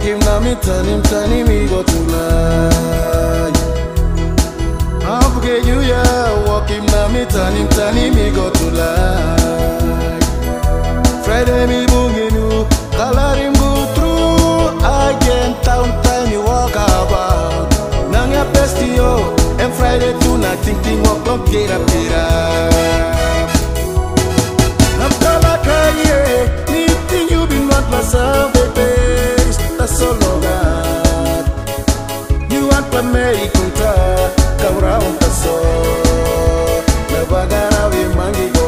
him na me turn him turn him he go to lie. I forget you yeah, walk him na me turn him turn him he go to lie. Friday me boogie you, color him go through again town time you walk about. Nang ya bestio, and Friday too na think think walk up get up get up. I'm gonna cry, yeah. Meeting you been not myself, baby. That's so long. God. You want to make kunta, come round the soul. Never gonna be mangi go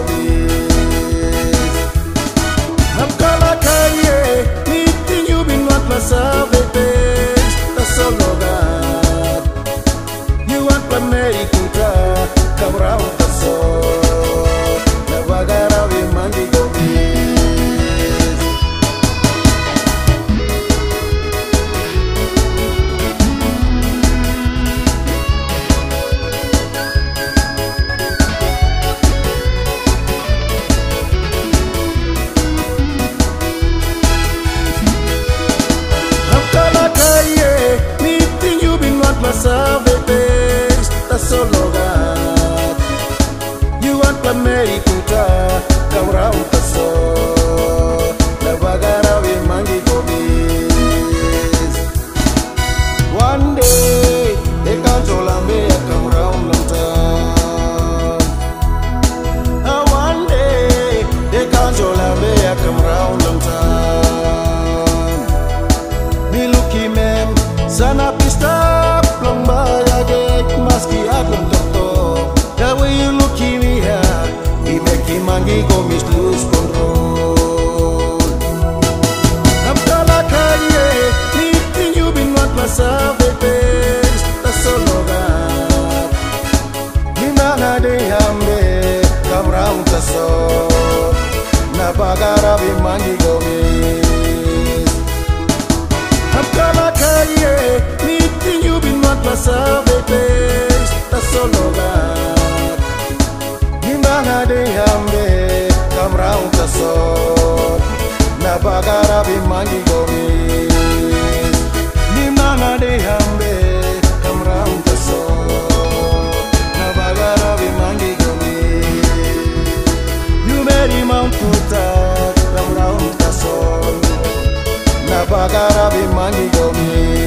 I'm gonna cry, yeah. Meeting you been not myself, baby. That's so long. God. You want to make kunta, come round the soul. Never gonna be mangi go I'm gonna cry, yeah. Meeting you been not myself, baby. That's so long. God. You want to make kuta, come round the soul. Never gonna be mangi go miss. One day, they can't hold me, I come round the town. Ah, One day, they can't hold me, I come round the town. Me looky mem Sana pista Plong baya get Maski atlong doktor The way you looky me here We make him mangi go miss lose control I'm gonna cry yeah Meeting you been want myself baby That's so long Ni nanga de hambe Come round the soul Na bagara bi mangi go miss I'm gonna cry, yeah. Meeting you been not myself, baby. That's so long. Nimanga de hambe, come round the soul. Na bagara be mangi go miss. Nimanga de hambe, come round the soul. Na bagara be mangi go miss. You made Mount Kuta, come round the soul. Na bagara be mangi go miss.